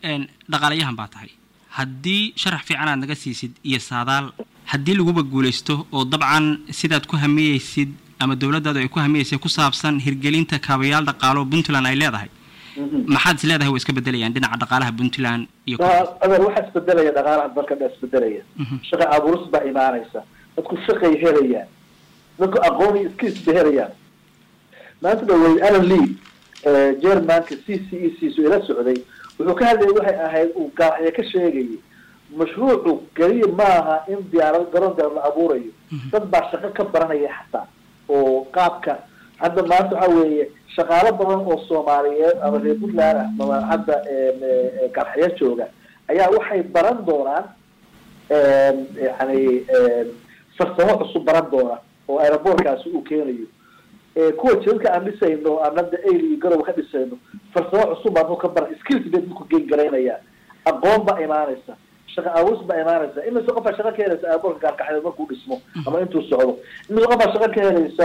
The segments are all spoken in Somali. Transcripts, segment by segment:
dhaqaalayahan baa tahay haddii sharax fiican aad naga siisid iyo saadaal haddii laguba guulaysto oo dabcan sidaad ku hamiyeysid ama dowladdaadu ay ku hamiyeysay ku saabsan hirgelinta kaabayaal dhaqaalo puntland ay leedahay maxaad is leedahay way iska bedelayaan dhinaca dhaqaalaha puntland iyo adeer waxaa isbedelaya dhaqaalaha dalka dha isbedelaya shaqa abuuris baa imaanaysa dadku shaqay helayaan dadku aqoon iyo skills bay helayaan maanta dhawey alan lee germanka c c e c su ila socday wuxuu ka hadlayay waxay ahayd uu gaaxya ka sheegayay mashruucu keliya maaha in diyaarad garoon diyaarad la abuurayo dad baa shaqo ka baranaya xataa oo qaabka hadda maanta waxa weeye shaqaalo badan oo soomaaliyeed ama reer puntland ah ama hadda gaaxya jooga ayaa waxay baran doonaan yani farsamo cusub baran doona oo aerobortkaasi uu keenayo kuwa jidadka aan dhisayno aan hadda ail iyo garow ka dhisayno farsamo cusub baan ka baran skills bay dadku geen garaynayaan aqoon baa imaanaysa shaqa abuus baa imaanaysa imise qofaa shaqa ka helaysa airbortka gaarkaxeed markuu dhismo ama intuu socdo imise qofaa shaqa ka helaysa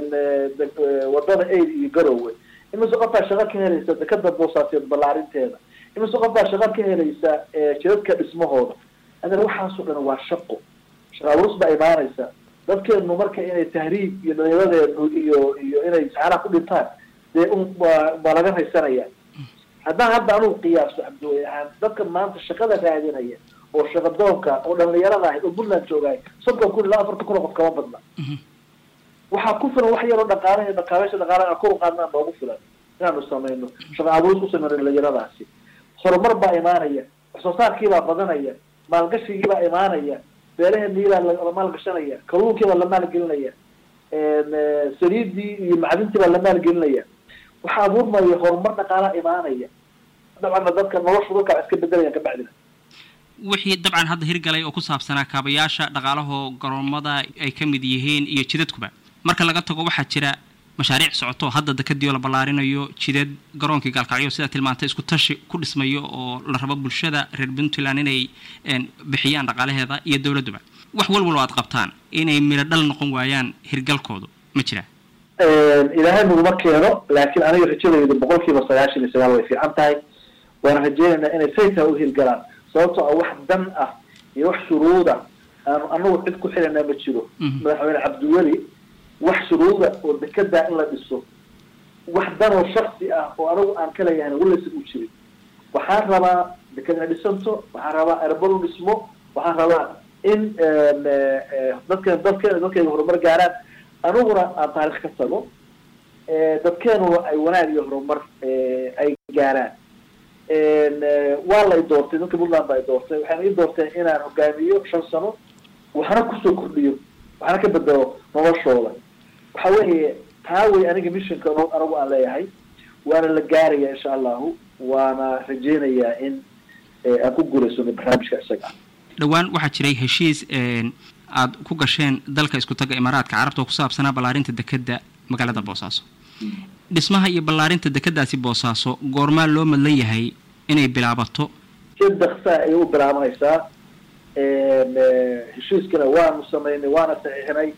wadada ail iyo garowe imise qofaa shaqa ka helaysa dekada boosaaseed ballaarinteeda imise qofaa shaqa ka helaysa jidadka dhismahooda adan waxaasoo dhan waa shaqo shaqa abuus baa imaanaysa dadkeenu marka inay tahriib iyo dhalinyaradeenu iyo iyo inay saxaaraha ku dhintaan dee un waa waa laga raysanaya haddaan hadda anugu qiyaaso cabdiwey ahaan dadka maanta shaqada raadinaya oo shaqadoonka oo dhalinyarada ahayd oo puntland joogaay soddon kun ilaa afartan kun oo qof kama badna waxaa ku filan wax yaroo dhaqaalaha dhaqaalaasha dhaqaalaha kor u qaadnaa noogu filan inaanu samayno shaqa abuuris ku samayno dhalinyaradaasi horumar baa imaanaya wax soo saarkiibaa badanaya maalgashigiibaa imaanaya beeraheeniibaa la maalgashanaya kalluunkii baa la maalgelinaya saliidii iyo macdintii baa la maalgelinaya waxaa abuurmaya horumar dhaqaalaha imaanaya dabcanna dadka noloshu dadka wax iska bedelayan kabacdina wixii dabcan hadda hirgalay oo ku saabsanaa kaabayaasha dhaqaalahoo garoomada ay ka mid yihiin iyo jidadkuba marka laga tago waxaa jira mashaariic socoto hadda dekadiio la ballaarinayo jidad garoonkii gaalkacyo sidaa tilmaantay isku tashi ku dhismayo oo la rabo bulshada reer puntland inay bixiyaan dhaqaalaheeda iyo dowladduba wax walwal aad qabtaan inay miro dhal noqon waayaan hirgalkoodu ma jiraa ilaahay naguma keeno laakiin aniga rajadayda boqol kiiba sagaashan iyo sagaal way fiican tahay waana rajeynaynaa inay saytaa u hirgalaan sababtoo ah wax dan ah iyo wax shuruuda aanu anagu cid ku xilanaa ma jiro madaxweyne cabdiweli wax shuruuda oo dekedaa in la dhiso wax danoo shaksi ah oo anagu aan ka leeyahay walaysan u jirin waxaan rabaa deked ina dhisanto waxaan rabaa aerbor u dhismo waxaan rabaa in dadkeen dadkeen dadkeyga horumar gaaraan aniguna aan taarikh ka tago dadkeenuna ay wanaag iyo horumar ay gaaraan waa lay doortay dadka puntland ba ay doortay waxayna ii doorteen inaan hogaamiyo shan sano waxna kusoo kordhiyo waxna ka bedelo noloshooda waxa weeye taa wey aniga missionka anagu aan leeyahay waana la gaaraya insha allahu waana rajeynayaa in aan ku guulaysano barnaamijka isaga ah dhowaan waxaa jiray heshiis aada ku gasheen dalka isku taga imaaraadka carabta oo ku saabsanaa ballaarinta dekedda magaalada boosaaso dhismaha iyo ballaarinta dekedaasi boosaaso goormaa loo madlan yahay inay bilaabato si daksaa ayay u bilaabanaysaa heshiiskana waanu samaynay waana saxiixinay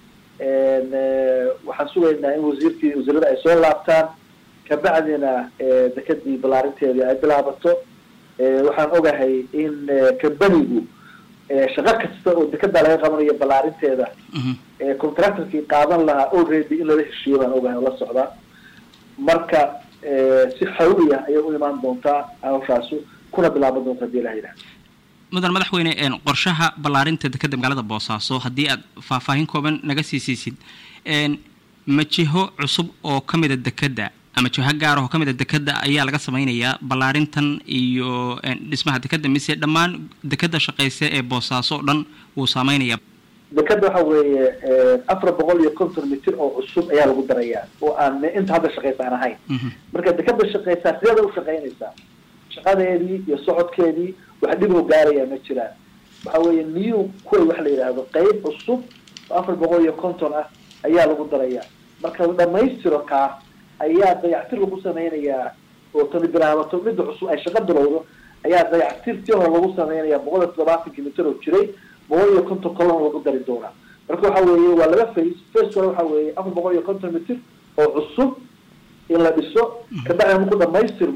waxaan sugaynaa in wasiirkii wasiirada ay soo laabtaan kabacdina dekedii ballaarinteedii ay bilaabato waxaan ogahay in kambanigu shaqo kasta oo dekedaa laga qabanayo ballaarinteeda contractorkii qaadan lahaa already in lala heshiiyo baan ogahay oo la socdaa marka si xawli ah ayay u imaan doontaa hawshaasu kuna bilaaban doonta hadii ilaha yidhaha mudan madaxweyne qorshaha ballaarinta dekedda magaalada boosaaso haddii aad faahfaahin kooban naga sii siisid ma jiho cusub oo ka mida dekedda ama jiho gaar oo ka mid a dekedda ayaa laga samaynayaa ballaarintan iyo dhismaha dekedda mise dhammaan dekedda shaqaysa ee boosaaso o dhan wuu saameynayaa dekeda waxa weeye afar boqol iyo konton mitir oo cusub ayaa lagu darayaa oo aan inta hadda shaqaysa aan ahayn marka dekeda shaqaysaa sideeda u shaqaynaysaa shaqadeedii iyo socodkeedii wax dhib oo gaaraya ma jiraan waxa weeye new kuway wax la yidhaahdo qeyb cusub oo afar boqol iyo konton ah ayaa lagu darayaa marka la dhamaystiro kaa ayaa dayactir lagu sameynayaa oo tani bilaabato midda cusub ay shaqa bilowdo ayaa dayactirtii hore lagu sameynaya boqol iyo toddobaatankii mitir oo jiray boqol iyo konton kolon lagu dari doonaa marka waxa weeye waa laba face face kale waxa weeye afar boqol iyo konton mitir oo cusub in la dhiso kabacdina marku dhamaystirmo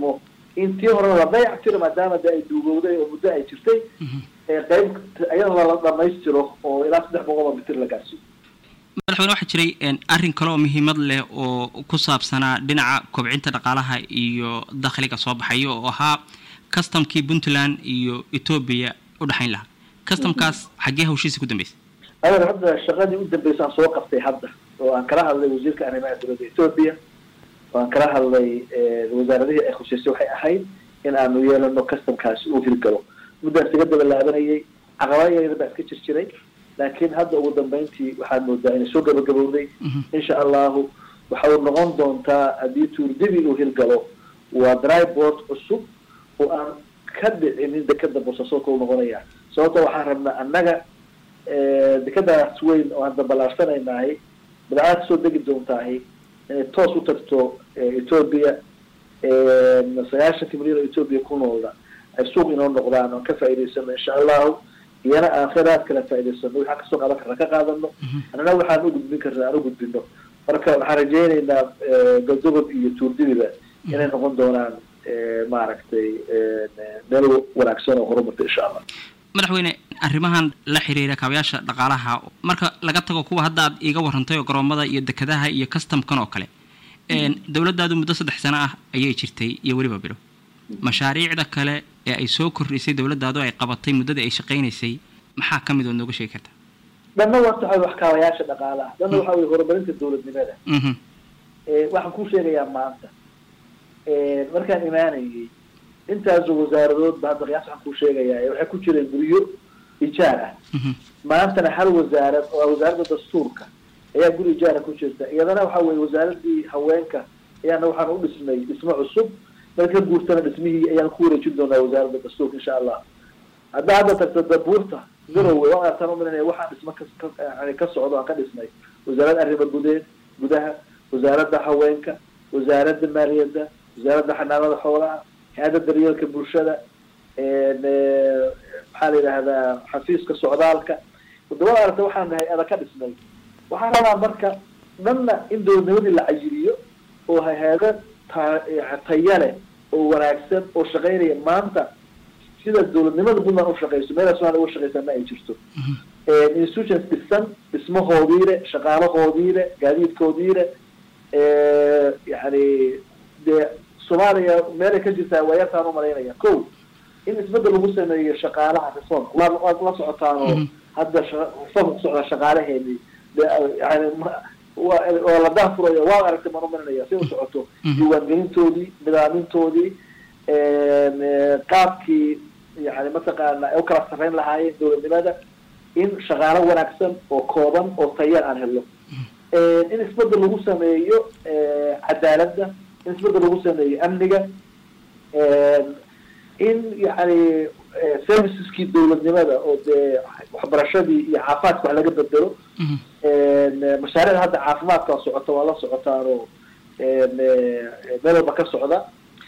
in tii horena la dayac tiro maadaama de ay duugowday oo muddo ay jirtay qeyb iyadana la dhamaystiro oo ilaa saddex boqol oo mitir la gaarsiiyo madaxweyne waxaa jiray arrin kale oo muhiimad leh oo ku saabsanaa dhinaca kobcinta dhaqaalaha iyo dakhliga soo baxaya oo ahaa customkii puntland iyo etoobiya u dhexayn lahaa customkaas xaggee hawshiisa ku dambeysay adeer hadda shaqadii u dambeysay aan soo qabtay hadda oo aan kala hadlay wasiirka arrimaha dowladda etoobiya oo aan kala hadlay wasaaradihii ay khushaysay waxay ahayd in aanu yeelano customkaasi uu hirgalo muddaan isaga daba laabanayay caqabada yaryar baa iska jir jiray laakiin hadda ugu dambeyntii waxaad moodaa inay soo gabagabowday insha allahu waxa uu noqon doontaa haddii tuurdibi uu hirgalo waa dryboard cusub oo aan ka dhicinin dekeda boosaasoodka u noqonaya sababto waxaan rabnaa annaga dekadaas weyn oo aan dabalaarsanaynahay badcaad soo degi doontaahi inay toos u tagto etoobiya sagaashanka milyan oo etoobiya ku noolna ay suuq inoo noqdaan oan ka faa'idaysano insha allahu iyana aan kheyraad kala faa'idaysano waxaan kasoo qaadan karna ka qaadano annana waxaan u gudbin karna aan u gudbino marka waxaan rajaynaynaa galdogob iyo tuurdibiba inay noqon doonaan maaragtay meel wanaagsan oo horumarta insha allah madaxweyne arrimahan la xiriira kaabayaasha dhaqaalaha marka laga tago kuwa hadda aad iiga warrantay oo garoomada iyo dekadaha iyo customkan oo kale dowladdaadu muddo saddex sano ah ayay jirtay iyo weliba bilo mashaariicda kale ee ay soo kordhisay dowladdaadu ay qabatay muddadii ay shaqaynaysay maxaa ka mid ood nooga sheegi kartaa dhanna waata waxa wax kaabayaasha dhaqaalaha dhanna waxa weye horumarinta dowladnimada waxaan kuu sheegayaa maanta markaan imaanayay intaasoo wasaaradood ba hadda qiyaas waxaan kuu sheegayaa waxay ku jireen guryo ijaar ah maantana hal wasaarad oo wasaaradda dastuurka ayaa guri ijaara ku jirta iyadana waxa weye wasaaradii haweenka ayaana waxaan u dhisnay dhismo cusub marka guurtana dhismihii ayaan ku wareejin doonaa wasaaradda dastuurka insha allah haddaa hadda tagto dabuurta garowe waan artaan umalinaya waxaan dhismo ka ka socdo aan ka dhisnay wasaaradda arrimo gudeed gudaha wasaaradda haweenka wasaaradda maaliyadda wasaaradda xanaanada xoolaha hay-adda daryeelka bulshada maxaa la yidhaahdaa xafiiska socdaalka wadamada aragta waxaan nahay ada ka dhisnay waxaan rabaa marka dhanna in dowladnimadii la cayiriyo oo hay-ado taya leh oo wanaagsan oo shaqaynaya maanta sida dowladnimada puntland ushaqeyso meela somalia uga shaqeysa ma ay jirto institutions dhisan dhismahoodii le shaqaalahoodii le gaadiidkoodii le yani dee soomaaliya meelay ka jirtaa waayartaan umalaynaya ko in isbedel lagu sameeyo shaqaalaha reformka waa waad la socotaanoo hadda reformka kusocda shaqaalaheeni yani waa la daafurayo waa aragtay maan umalinaya si u socoto diiwaangelintoodii nidaamintoodii qaabkii yani mataqaana ay u kala sarreyn lahaayeen dowladnimada in shaqaalo wanaagsan oo kooban oo tayar aan helno in isbedel lagu sameeyo cadaaladda in isbedel lagu sameeyo amniga in yani serviceskii dowladnimada oo dee waxbarashadii iyo caafimaadka wax laga bedelo mashaariicda hadda caafimaadka socota waa la socotaan oo meel walba ka socda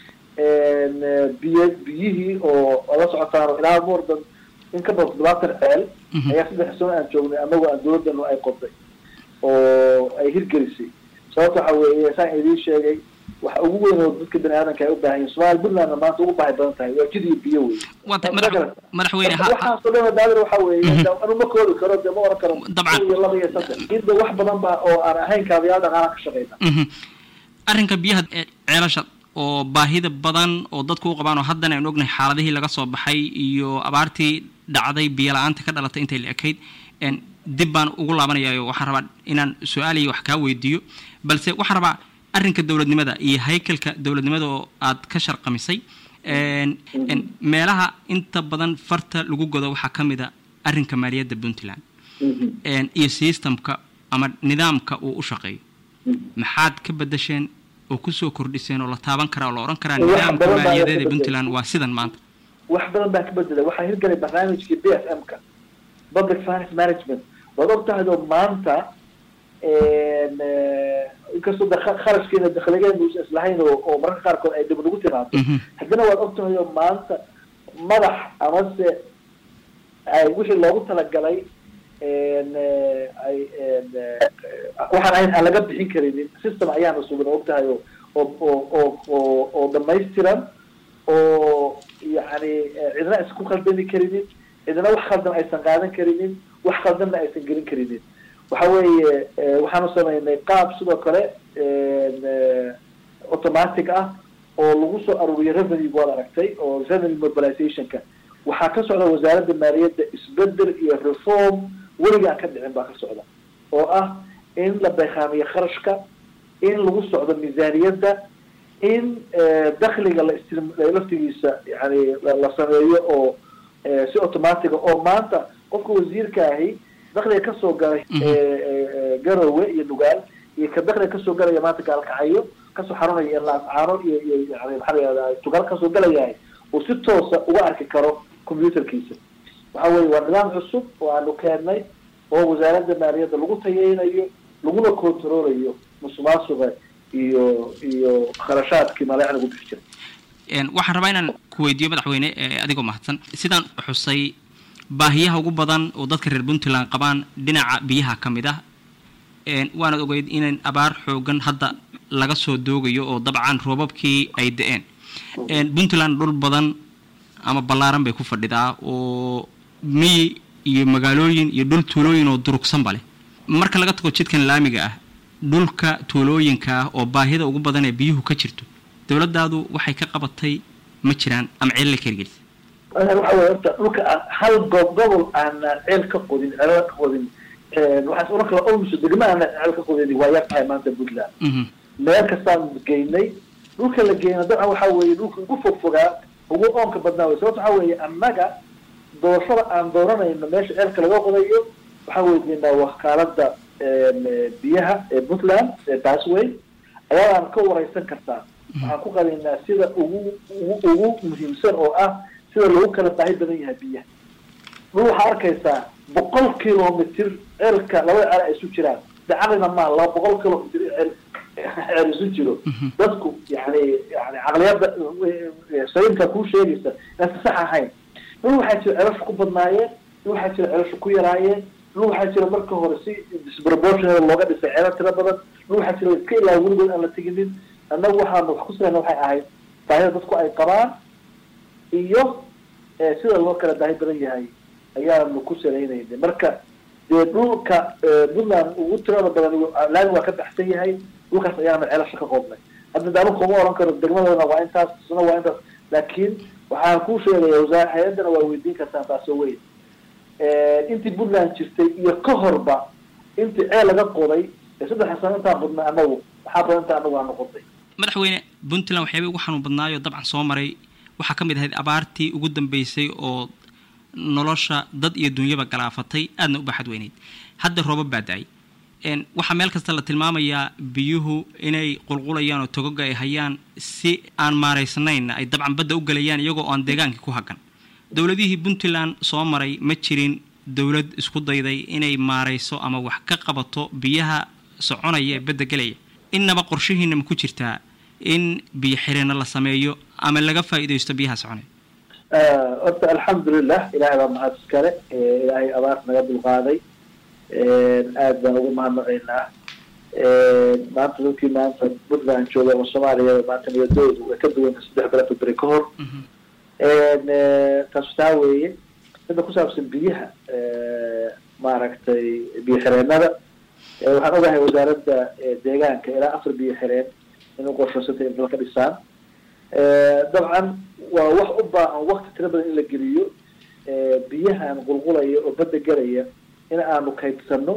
biy biyihii oo waa la socotaan oo ilaa more than in ka badan toddobaatan ceel ayaa saddex sano aan joognay anagoo aan dowladanu ay qoday oo ay hirgelisay sababta waxa weeye saan idiin sheegay waxa ugu weyn oo dadka bani aadamka ay u baahan yihin somalia puntlandna maanta ugu baahi badan tahay waa jid iyo biyo wey madaxweyne waxaasoo dhan daadir waxa weeye anu ma koodi karo dee ma oran karo dabcan iyo laba iyo saddex inda wax badan ba oo aan ahayn kaabayaal dhaqaalaha ka shaqeyna arrinka biyaha ceelasha oo baahida badan oo dadku u qabaan oo haddana aynu ognahay xaaladihii laga soo baxay iyo abaartii dhacday biyo la-aanta ka dhalatay intay la ekayd dib baan ugu laabanayaayo waxaan rabaa inaan su-aaliyo wax kaa weydiiyo balse waxaan rabaa arrinka dowladnimada iyo haykalka dowladnimada oo aad ka sharqamisay meelaha inta badan farta lagu godo waxaa ka mid a arrinka maaliyadda puntland iyo systemka ama nidaamka uu u shaqeeyo maxaad ka bedesheen oo kusoo kordhiseen oo la taaban karaa oo la odhan karaa nidaamka maaliyadeed ee puntland waa sidan maanta wax badan baa ka bedelay waxaa hirgalay barnaamijkii b f m ka public finance management waad og tahay oo maanta inkastoo de kharashkeena dakhligeenu is islahayn oo oo mararka qaarkood ay dhib nagu timaado haddana waad og tahay oo maanta madax amase ay wixii loogu talagalay ay waxaan ahayn aan laga bixin karinin system ayaana sugan og tahay oo oo oo oo oo oo dhamaystiran oo yani cidna aysan ku khaldami karinin cidna wax khaldan aysan qaadan karinin wax khaldanna aysan gelin karinin waxa weeye waxaanu samaynay qaab sidoo kale automatic ah oo lagu soo aruuriyo revenue waad aragtay oo revenue mobilizationka waxaa ka socda wasaaradda maaliyadda isbedel iyo reform weliga aan ka dhicin baa ka socda oo ah in la baykaamiyo kharashka in lagu socdo miisaaniyadda in dakliga la ist laftigiisa yani la sameeyo oo si automatica oo maanta qofka wasiirka ahi dakliga kasoo galay garowe iyo nugaal iyo ka dakliga kasoo galaya maanta gaalkacayo kasoo xarunaya laascaano iyo iyo yani maxaa layihahda tugaal kasoo galayahay uu si toosa uga arki karo computerkiisa waxa weye waa nidaam cusub oo aanu keennay oo wasaaradda maaliyadda lagu tayeynayo laguna controlayo musuqmaasuqa iyo iyo kharashaadkii maleecda ugu bixi jiray waxaan rabaa inaan ku weydiiyo madaxweyne adigoo mahadsan sidaan xusay baahiyaha ugu badan oo dadka reer puntland qabaan dhinaca biyaha ka mid ah waanaad ogeyd in abaar xoogan hadda laga soo doogayo oo dabcan roobabkii ay da-een puntland dhul badan ama ballaaran bay ku fadhidaa oo miyi iyo magaalooyin iyo dhul tuulooyin oo durugsanba leh marka laga tago jidkan laamiga ah dhulka tuulooyinka ah oo baahida ugu badan ee biyuhu ka jirto dawladdaadu waxay ka qabatay ma jiraan ama ceel la kergelisa waxa weye horta dhulka aan hal goob gobol aanaan ceel ka qodin ceelala ka qodin waxaas oran kala olmuso degma aanaan ceel ka qodin waa yar tahay maanta puntland meel kastaan geynay dhulka la geyna dabcan waxa weeye dhulka ugu fog fogaa ugu oonka badnaa wey sababto waxa weeye annaga doorashada aan dooranayno meesha ceelka laga qodayo waxaan weydiinaa wakaalada biyaha ee puntland ee basway ayaadaan ka wareysan kartaa waxaan ku qadaynaa sida ugu ugu ugu muhiimsan oo ah sida lagu kala baahi badan yahay biyaha dhul waxaa arkaysaa boqol kilomitr ceelka labada ceel ay isu jiraan dacalina maa laba boqol kilomitr ceel ceel isu jiro dadku yani yani caqliyada sayinka kuu sheegaysa inaan sax ahayn dhul waxaa jira celasha ku badnaayeen dhul waxaa jira celasha ku yaraayeen dhul waxaa jira marka hore si disproportional looga dhisay ceelal tira badan dhul waxaa jira iska ilaa weligood aan la teginin annagu waxaanu wax ku samayna waxay ahayd baahida dadku ay qabaan iyo sida loo kala baahi badan yahay ayaanu ku salaynayna marka dee dhulka puntland ugu tirada badan laami waa ka baxsan yahay dhulkaas ayaanu ceelasha ka qoobnay hadda daanu kuma oran karo degmadana waa intaas isna waa intaas laakiin waxaan kuu sheegaya wasaar hay-addana waa weydiin kartaan taasoo weyn intii puntland jirtay iyo ka horba intii ceel laga qoday ee saddexa sano intaan qodnay anagu maxaa badan inta anagu aanu qodnay madaxweyne puntland waxyaabay ugu xanuun badnaayo dabcan soo maray waxaa ka mid ahayd abaartii ugu dambeysay oo nolosha dad iyo dunyaba galaafatay aadna u baaxad weyneyd hadda roobab baa da-ay waxaa meel kasta la tilmaamayaa biyuhu inay qulqulayaan oo togoga ay hayaan si aan maaraysnaynna ay dabcan badda u gelayaan iyagoo aan deegaankii ku hagan dowladihii puntland soo maray ma jirin dowlad isku dayday inay maarayso ama wax ka qabato biyaha soconaya ee badda gelaya innaba qorshihiina ma ku jirtaa in biyo xireenna la sameeyo ama laga faa'iidaysto biyaha soconaya horta alxamdulilah ilahay baa mahad iskale ilaahay abaar naga dulqaaday aad baan ugu mahadnaqaynaa maanta dadkii maanta puntland jooga oo soomaaliya maanta niyadoodu way ka duwanta saddex bilood beri ka hor taas taa weeye midda ku saabsan biyaha maaragtay biyo xireenada waxaan ogahay wasaaradda deegaanka ilaa afar biyo xireen inay qorshaysatay in ka dhisaan dabcan waa wax u baahan wakti tira badan in la geliyo biyahan qulqulaya oo badda gelaya in aanu kaydsano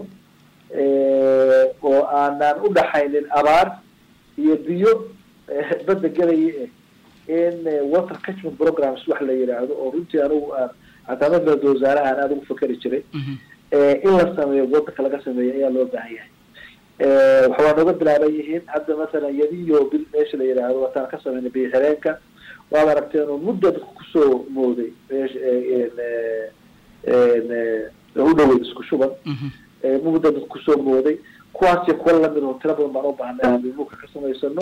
oo aanaan u dhaxaynin abaar iyo biyo badda gelaya in water catchment programs wax la yidhaahdo oo runtii anigu aan cataamada wasaarahan aada ugu fakeri jiray in la sameeyo wadanka laga sameeyo ayaa loo baahan yahay waxa waa nooga bilaaban yihiin hadda masalan yadiyo bil meesha la yidhaahdo wataan ka sameynay biyo xireenka waad aragteen oo mudda dadku kusoo mooday u dhowey isku shuban mudda dadku kusoo mooday kuwaas iyo kuwa lamid oo tira badan baan u baahnay aan dhulka ka samaysano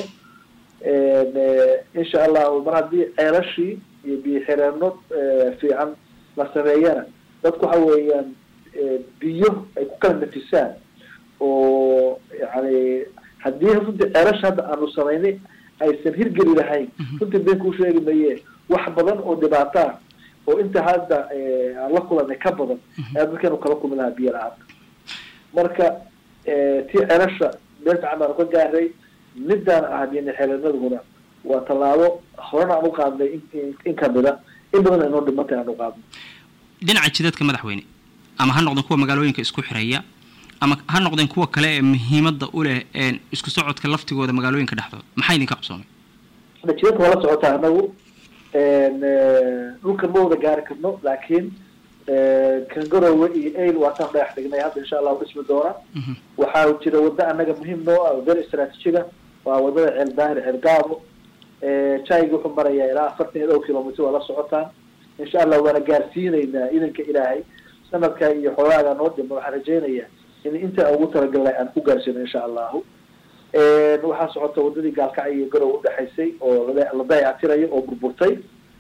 insha allahu mar haddii ceelashii iyo biyo xireeno fiican la sameeyana dadku waxa weeyaan biyo ay ku kala nafisaan oo yani haddii runtii ceelasha hadda aanu samaynay aysan hirgeli lahayn runtii been kuu sheegi maye wax badan oo dhibaato ah oo inta hadda aan la kulanay ka badan ayaa dadkeenu kala kulmi lahaa biyo la-aanta marka tii celasha meel fiican baanu ka gaaray midaan ahadin xeelanaduna waa tallaabo horena aan u qaadnay in kamida in badan inoo dhimantay aan u qaadno dhinaca jidadka madaxweyne ama ha noqdeen kuwa magaalooyinka isku xiraya ama ha noqdeen kuwa kale ee muhiimadda u leh isku socodka laftigooda magaalooyinka dhexdooda maxaa idinka qabsoomay jidadka waa la socotaa anagu dhulkan ma wada gaari karno laakiin kangarowe iyo ail waataan dhagax dhignay hadda insha allahu dhismi doona waxaa jira wadda anaga muhiim noo ah wadada istraatijiga waa wadada ceel daahir ceel gaabo jaiga wuxuu marayaa ilaa afartan iyo dhowr kilomitr waa la socotaan insha allah waana gaarsiinaynaa idanka ilaahay sanadka iyo xoogaaga noo dhima waxaan rajaynayaa in inta ugu talagalnay aan ku gaarsiino insha allahu waxaa socota wadadii gaalkacyo iyo garow udhexaysay oo la dayactirayo oo burburtay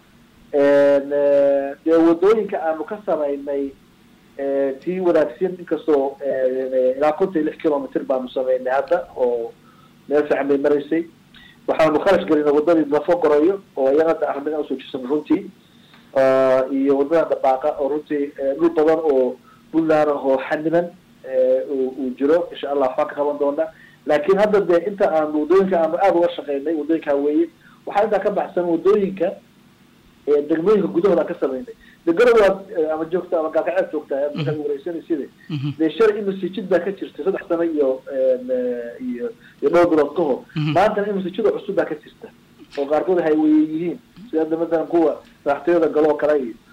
dee wadooyinka aanu ka samaynay tii wanaagsan inkastoo ilaa kontan iyo lix kilomitr baanu samaynay hadda oo meel fiican bay maraysay waxaanu kharash gelinay wadadii dafo gorayo oo iyagada arrimada usoo jirsan runtii iyo wadada dabaaqa oo runtii dhul badan oo puntland oo xaniman uu jiro insha allah waxbaan ka qaban doona laakiin hadda dee inta aanu wadooyinka aanu aada uga shaqeynay wadooyinkaa weeye waxaa intaa ka baxsan wadooyinka degmooyinka gudahooda ka samaynay de garowaad ama joogta ama gaalkaceed joogta markaad wareysanaysid dee shalay imasijid baa ka jirta saddex sano iyo iyo iyo dhowr bilood ka hor maantana imasijida cusub baa ka jirta oo qaarkood hayweeye yihiin sida hadda matalan kuwa madaxtooyada galoo kale iyo